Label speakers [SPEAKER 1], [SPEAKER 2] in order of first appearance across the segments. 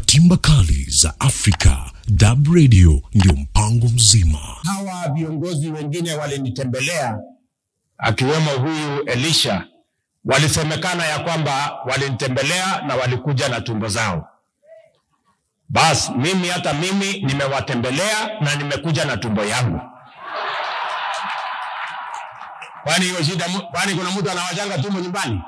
[SPEAKER 1] timba kali za Afrika, DAB Radio ndio mpango mzima.
[SPEAKER 2] Hawa viongozi wengine walinitembelea akiwemo huyu Elisha, walisemekana ya kwamba walinitembelea na walikuja na tumbo zao. Bas, mimi hata mimi nimewatembelea na nimekuja na tumbo yangu. Kwani hiyo shida? mu- Kwani kuna mtu anawachanga tumbo nyumbani?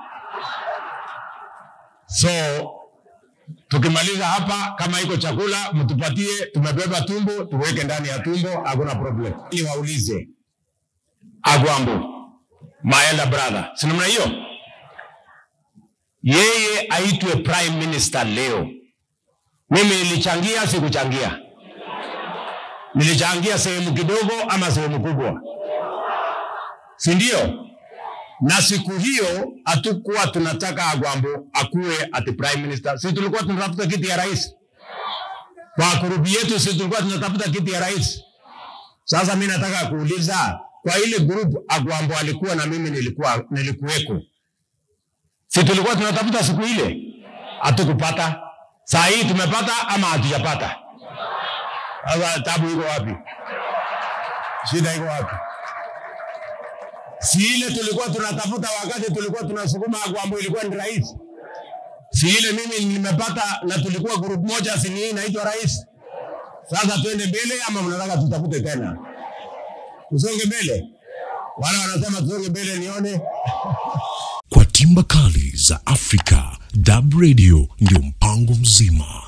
[SPEAKER 2] So tukimaliza hapa, kama iko chakula mtupatie, tumebeba tumbo, tuweke ndani ya tumbo, hakuna problem. Ili waulize Agwambo, my elder brother, si namna hiyo, yeye aitwe prime minister leo. Mimi nilichangia, sikuchangia? Nilichangia sehemu kidogo ama sehemu kubwa, si ndio? na siku hiyo hatukuwa tunataka Agwambo akuwe ati prime minister. Sisi tulikuwa tunatafuta kiti ya rais kwa grupu yetu, sisi tulikuwa tunatafuta kiti ya rais. Sasa mimi nataka kuuliza kwa ile group Agwambo alikuwa na mimi nilikuwa nilikuweko, si tulikuwa tunatafuta siku ile, hatukupata. Saa hii tumepata ama hatujapata? Sasa tabu iko wapi? Shida iko wapi? si ile tulikuwa tunatafuta wakati tulikuwa tunasukuma Agwambo ilikuwa ni rais. Si ile mimi nimepata na tulikuwa group moja, si ni hii inaitwa rais. Sasa twende mbele ama mnataka tutafute tena? Tusonge mbele? Wale wanasema tusonge mbele, nione
[SPEAKER 1] Kwa timba kali za Afrika, DAB Radio ndio mpango mzima.